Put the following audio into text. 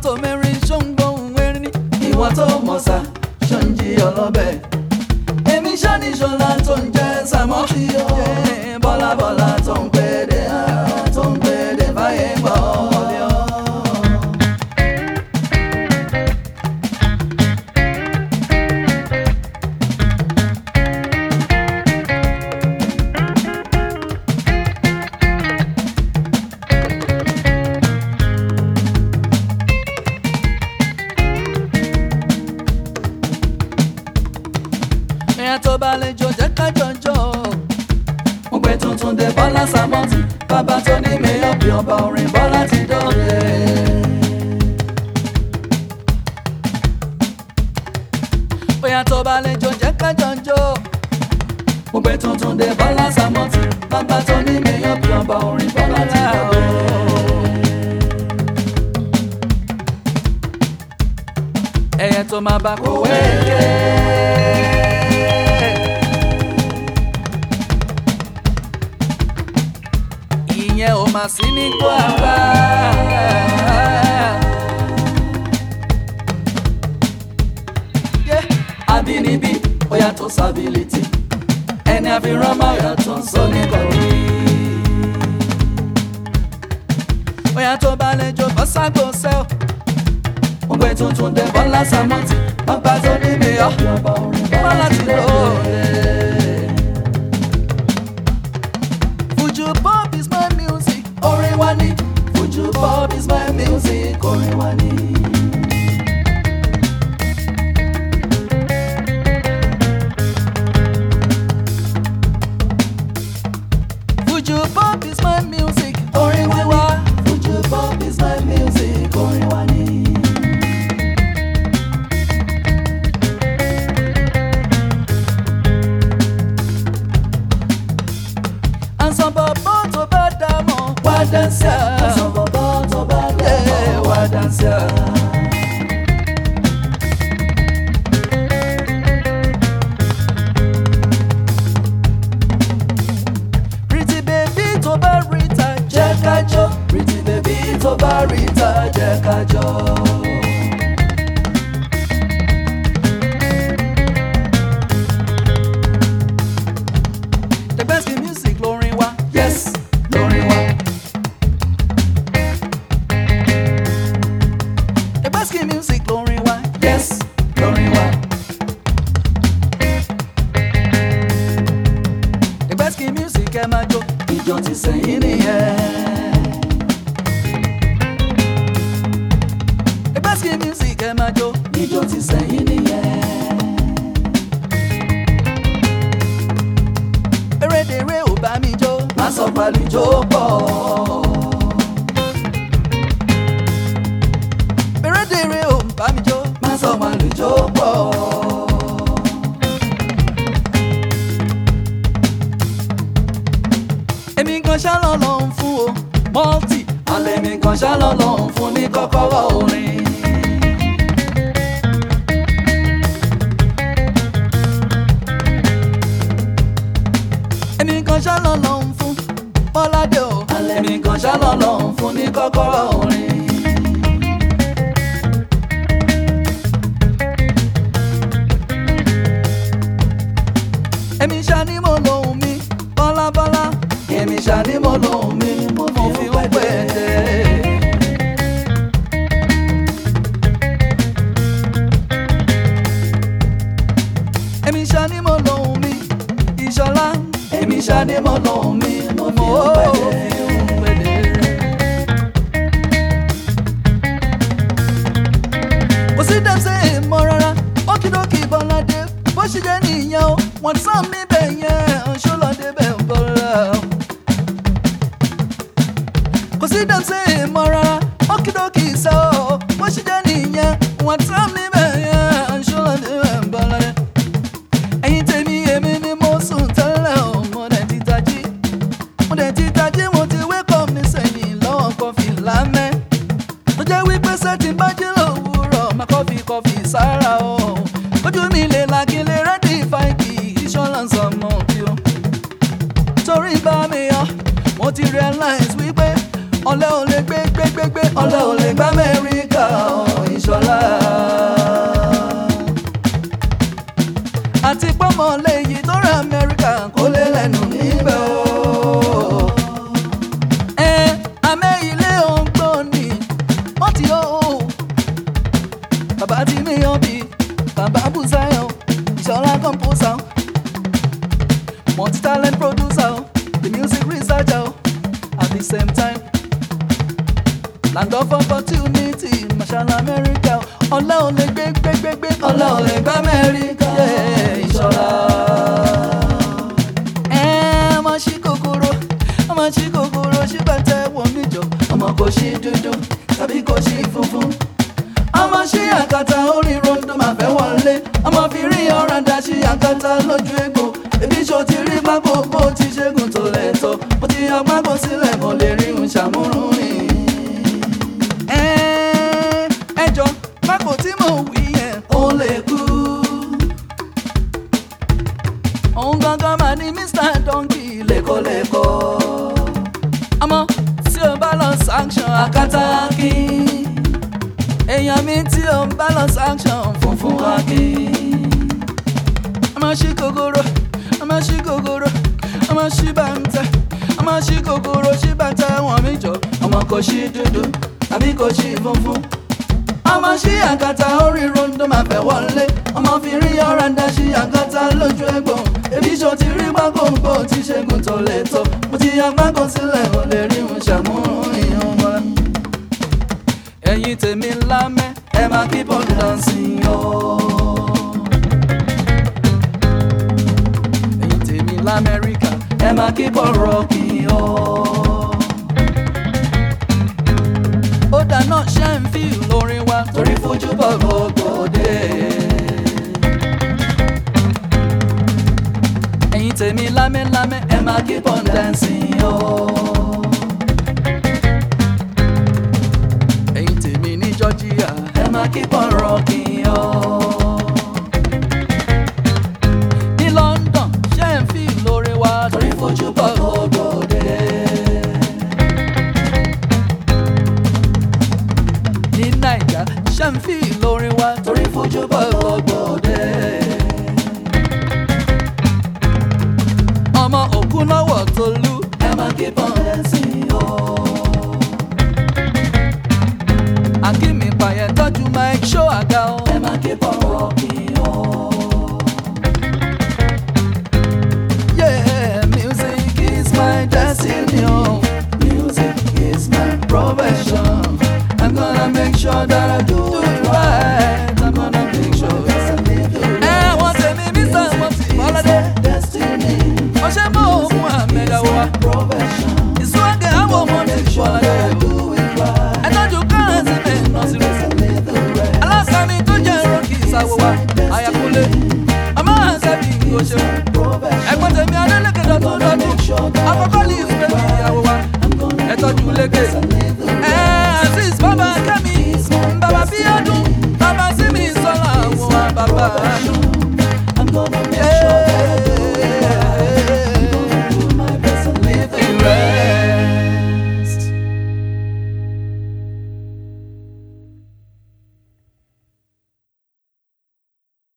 tó mẹ́rin ṣóńgbóhùn erin ní. ìwọ tó mọ̀ sá ṣọ́njì ọlọ́bẹ̀. èmi ṣáni ṣọlá tó ń jẹ́ sàmọ́tì o. bọ́lá bọ́lá tó ń pè dé tó ń pè dé báyé gbọ́ ọ̀lẹ́ ọ́. ìyẹn tó bá lè jọ jẹ́ ká jọjọ́. mo gbé tuntun dé bọ́lá sàmọ́tì bàbá tó ní mẹ́yọ̀ bí ọba orin bọ́lá ti dọ̀rẹ́. bóyá tó bá lè jọ jẹ́ ká jọjọ́. mo gbé tuntun dé bọ́lá sàmọ́tì bàbá tó ní mẹ́yọ̀ bí ọba orin bọ́lá ti dọ̀rẹ́. ẹyẹ tó máa bá kó wẹ́ẹ̀kẹ́. ìyẹn ò máa sí ní kó àbá. àbínibí ó yàtọ̀ sábìlìtì ẹni àfihàn máa yàtọ̀ sọ́ni kọ̀ọ̀rí. ó yàtọ̀ balẹ̀ jọ bọ́ságbó sẹ́ọ̀ mo gbé tuntun dé bọ́lá sàmọ́tì bàbá tó ní mi ọ́ bọ́lá ti lò ó lẹ̀. Fuju pop is my music, orin wa ni. Fuju pop is my music, orin wa ni. Fuju pop is my music, orin wa wa. Fuju pop is my music, orin wa ni. Àǹsán bọ̀bọ̀ tó bá dá mọ̀ wá dáńsíà. Àǹsán bọ̀bọ̀ tó bá dá mọ̀ wá dáńsíà. Pretty baby tó bá rí ta jẹ́ ká jó. Pretty baby tó bá rí ta jẹ́ ká jó. The best in music lórin wa. Yes, lórin wa. The best in music lórin wa. Yes, lórin wa. The best in music ẹ máa jó. Ìjọ ti sẹ́yìn nìyẹn. The best in music ẹ máa jó. Ìjọ ti sẹ́yìn nìyẹn. erédèrè ò bá mi jó má sọ pàlùjó pọ̀. erédèrè ò bá mi jó má sọ pàlùjó pọ̀. èmi kan ṣálọ̀ lọ ń fún o mọ́tì alẹ́ mi kan ṣálọ̀ lọ ń fún ní kọ́kọ́rọ́ orin. èmi kan ṣálọ̀ lọ ń fún bọ́ládé o. alẹ́ mi kan ṣálọ̀ lọ ń fún ní kọ́kọ́rọ́ orin. èmi ṣàní mo lòun mi bọ́lábọ́lá. èmi ṣàní mo lòun mi mo fi ń pè é. èmi ṣàní mo lòun mi ìṣọlá. èmi ṣàní mo lòun mi mo fi ń pè é. kò sí dẹ́sẹ̀ ìmọ̀ rárá ókìdókì bọ́ládé bó ṣe jẹ́ nìyẹn o wọ́n sàn níbẹ̀ yẹn ṣọlọ́dé bẹ̀ ń bọ́lá. kò sí dẹ́sẹ̀ ìmọ̀ rárá ókìdókì sọ o bó ṣe jẹ́ nìyẹn wọ́n sàn níbẹ̀ yẹn ṣọlọ́dé bẹ̀ ń bọ́lá. ẹ̀yin tèmi èmi ni mo sùn tẹ́lẹ̀ o mo dẹ̀ ti tají mo dẹ̀ ti tají mo ti wake up nísẹ̀yìn lọ́wọ́ kọfí lámẹ́ tó jẹ́ wípé sẹ́tì bá jí lówùúrọ̀ máa kọ́fì kọ́fì sára o ojú mi lè la kí n lè rẹ́dí fáìkì insurance ọmọ bí o torí bá mi yọ mo ti realize wípé ọ̀lẹ ò lè gbé gbé gbé gbé ọ̀lẹ ò lè gbá Amẹ́ríkà o. ìṣọ̀lá. àti pọ́mọ léyìí tó rẹ̀ amẹ́ríkà kó lé lẹ́nu níbẹ̀ o. ẹ amẹ́ ilé ògbóni wọ́n ti yọ o. bàbá ti níyàn bí bàbá bùsáyọ̀ ìṣọ̀lá composer multi-talent producer the music researcher at the same time land of opportunity marshall america ọlá ò lè gbé gbé gbé gbé ọlá ò lè gbá amẹ́ríkà yeah, ìṣọ̀lá. ẹ ọmọ ṣí kòkòrò ọmọ ṣí kòkòrò ṣí bàtẹ wọ níjọ ọmọ kò ṣí dúdú tàbí kò ṣí funfun ọmọ ṣí àkàtà orí rondo máa fẹ́ wọlé ọmọ fi rí ọ̀ràǹdà ṣí àkàtà lójú egbò ebi ṣo ti rí pákó bó ti ṣẹ́gun tó lẹ́tọ̀ mo ti yan pákó sílẹ̀ mo lè rí un ṣàmúrún rìn. ẹjọ́ pákó tí mo wí yẹn ó lè kú. òun gangan máa ní mr donkey lẹ́kọ̀ọ́lẹ́kọ̀ọ́. ọmọ tí o bá lọ sanction àkàtà kí èèyàn mi tí o bá lọ sanction funfun wá kí. ọmọ ṣí kòkòrò ọmọ ṣí kòkòrò ọmọ ṣí bàǹtẹ ọmọ ṣí kòkòrò ṣí bàǹtẹ wọn mi jọ ọmọ kò ṣí dúdú tàbí kò ṣí funfun. ọmọ ṣí àkàtà orí rondo máa fẹ́ wọlé ọmọ fi rí ọ̀ràǹdà ṣí àkàtà lójú ẹ̀gbọ́n ebi ṣo ti rí gbàgbọ́ngbò tí ṣẹ́gun tó lè tọ́ mo ti yan gbàgbọ́n sílẹ̀ ò lè rí un ṣàmúrún ìyẹn wọn ẹ̀yin tèmi lámẹ́ ẹ máa keep on dancing o. ẹ̀yin tèmi lamẹ́ríkà ẹ máa keep on rocking o. ó dáná ṣe ń fi lórin wa torí fojú bọ̀ gbogbo dé. ẹ̀yin tèmi lámẹ́lámẹ́ ẹ máa keep on dancing o. ẹ̀yin tèmi ní georgia ẹ máa keep on rocking o. ní london ṣe ń fi lórí wa torí fojú bọ̀ gbogbo dé. ní naija ṣe ń fi lórí wa torí fojú bọ̀ gbogbo dé. ọmọ òkú náwọ̀ tolú ẹ máa keep on dancing o. akínmi pààyàn tọ́jú mike show àga o. ẹ máa keep on rocking o. Yeah, music is my destiny. Oh. Music is my profession. I'm gonna make sure that I do it right. I'm gonna make sure that I live it right. Ẹ wọ́n ṣe mi mí sàn wọ́n ti bọ́ládé. Destiny. Wọ́n ṣe mọ́ òun àmẹ́dá wa. Profession. Ìsúwágẹ̀ àwọn ọmọ mi bọ́ládé. Ẹ tọ́jú kárẹ̀sì mi nà sí rẹ̀. Aláṣàmì tó jẹ́ rọ́ọ̀kì ìsàwọ̀ wa. Àyàkúnlé. Ọmọ àṣẹ́bí kò ṣe ẹ̀gbọ́n tèmi adélèkédọ̀ tó dọ́dún àkọ́kọ́ lè fẹ́ mi ìyàwó wa ẹ tọ́jú lékè. ẹ azeez bàbá kẹ́mi bàbá bíọ́dún bàbá sími sọ́la àwọn bàbá àánú.